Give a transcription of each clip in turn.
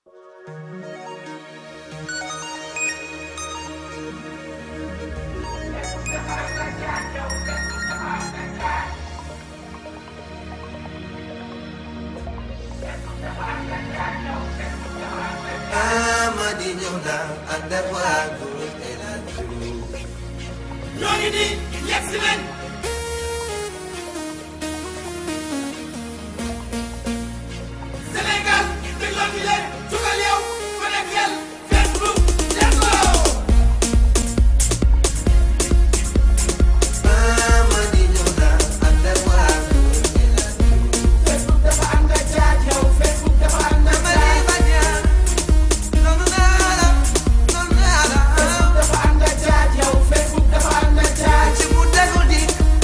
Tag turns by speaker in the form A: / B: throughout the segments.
A: Amady ñëw na ànd ak waa groupe El Hadj Diouf.
B: ñoo ngi nii yegg si leen Sénégal dégloo ñu leen jugal yow connectel Facebook dégloo
A: Amady ñëw na ànd ak waa groupe El Hadj Diouf.
B: Facebook dafa ànd ak jaaj yow Facebook dafa ànd ak jaaj
A: noonu naa la noonu naa la.
B: dafa ànd ak jaaj yow Facebook dafa ànd ak jaaj
A: ci mu déglu di.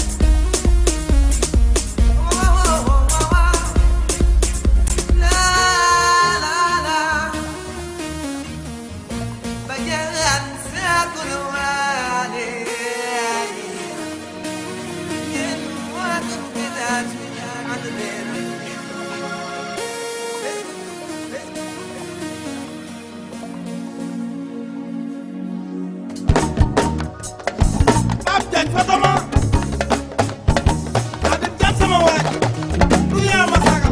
A: waaw waaw waaw waaw. la la la. Badiane seetlu na waale. yéen waa groupe El Hadj Diouf ànd leen.
B: Pape Diagne Fatama Habib Diagne sama waaj du yaa ma sagal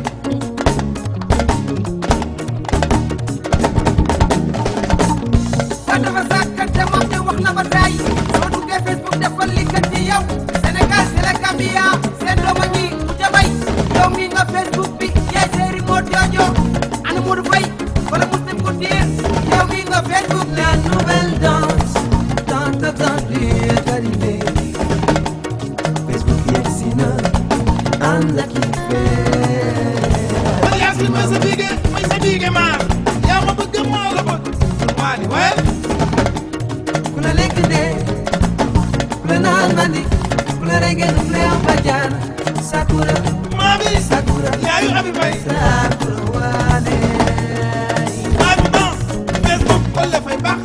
C: kon dafa sàkkante moom te wax na ba tey soo duggee Facebook defal li kat ci yow Sénégal c'est la Gambia seen dooma ñi mu jabay yow mi nga Facebook bi yaay séeri moo joojo ana Modou Faye wala Muslim Couture yow mi nga Facebook
A: La nouvelle danse tant attendue est arrivée. Facebook yegsi na ànd ak yi
B: man Yacine mooy sa biige mooy sa biige maar yaa ma bëgg maa la bëgg waa di wayal
A: ku la lekk dee ku la naan mandi ku la reggae ku la am bajaan sakura
B: maa bi
A: sakura
B: yaayu Abi Faye
A: sakura waane
B: maa bi dans Facebook wala fay baax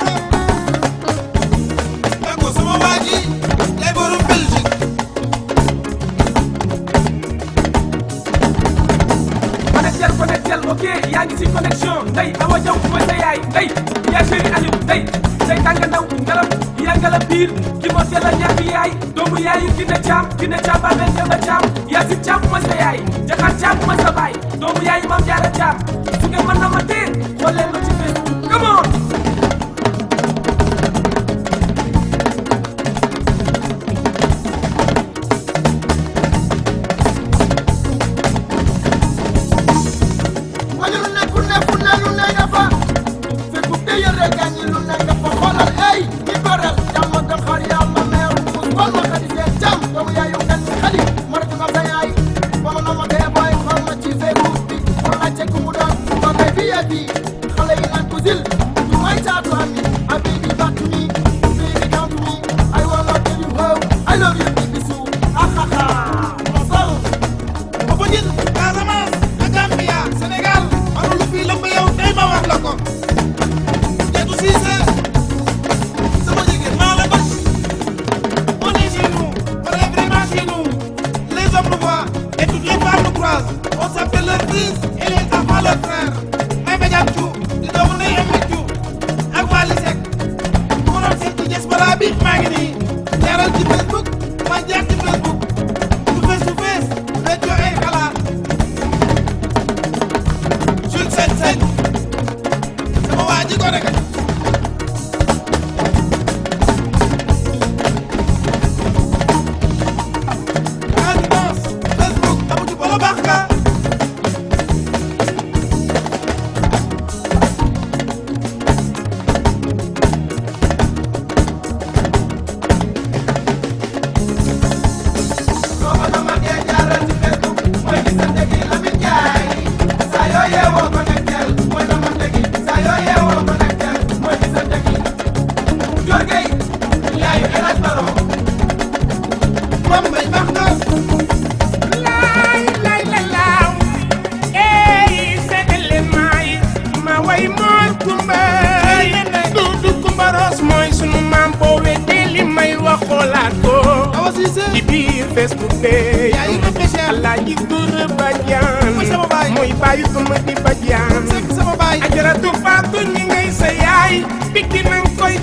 B: d'accord sama waa ji lay borom Belgique
D: connectel connectel ok yaa ngi si connexion ndey awa jaw mooy sa yaay ndey yaa chéri Aliou ndey ndey tànga ndaw ngalam yaa ngala biir ki moo teel a ñàkk yaay doomu yaayu ki ne caam ki ne caam ba benn ba caam yaa si caam mooy sa yaay jaxaat caam mooy sa baay doomu yaayu maam jaara caam su ngeen mën na ma tee xool leen ma ci Facebook come on
B: wala lu nekk ne fu ne lu ne nga fa Facebook de yëre gaañi lu ne nga fa xoolal ay ki gorel jàmm ak xar yàlla meew mus wal ma xadi seen jàmm doomu yaayu gan mi xadi ma rek ma sa yaay ba ma na ma dee booy xool ma ci Facebook bi pour laajte ku mu doon ma may bi yee bi xale yi naan ko zil du may caatu am mi a baby back to me baby come to me I wanna tell you how I love you baby su ah ah ah ma sol Popenguine Casamance ak Gambia Sénégal amul lu fii lëmb yow tey ma wax la ko Diatou Cissé sama jigéen maa la bëgg on est chez nous on est vraiment chez nous les hommes nous voient et toutes les femmes nous croisent on s'appelle leur fils et les enfants leurs frères may Badiane Thiou di doomu ndey Amy Thiou ak Wally Seck bu ma doon seet ci diaspora bi maa ngi nii jaaral ci Facebook ma jaar ci Facebook su fees su fees rajo ay xalaat Jules Sène Sène sama waa ji ko rek Advance Facebook amu ci bolo baax ka Mame Mbaye baax na
E: laay laay la laaw ey segale maay ma way moor kumbay du du kumbaros mooy sunu maam boo weddee li may wax xoolaat ko
B: Awa Cissé
E: ci biir Facebook be
B: yaa ngi réfléchir
E: Alaaji Dura Badiane
B: Mooy sama baay.
E: mooy baayu Amady Badiane
B: Seck sama baay
E: Ajara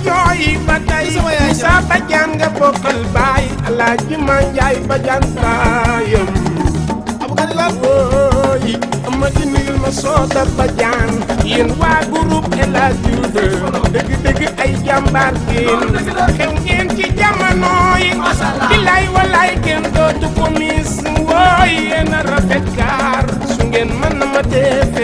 E: jooy ba tey
B: Sama yaay
E: Moussa Badiane nga bokkal baay Alaaji Manjaay Badiane baayam
B: Aboubacar la
E: wooy ma di nuyul ma sooda Badiane yéen waa groupe El Hadj Diouf dëgg dëgg ay jàmbaar ngeen xew ngeen ci jamono yi bilaay walaay kenn dootu ko mis wooy yéen a rafet kaar su ngeen mën na ma def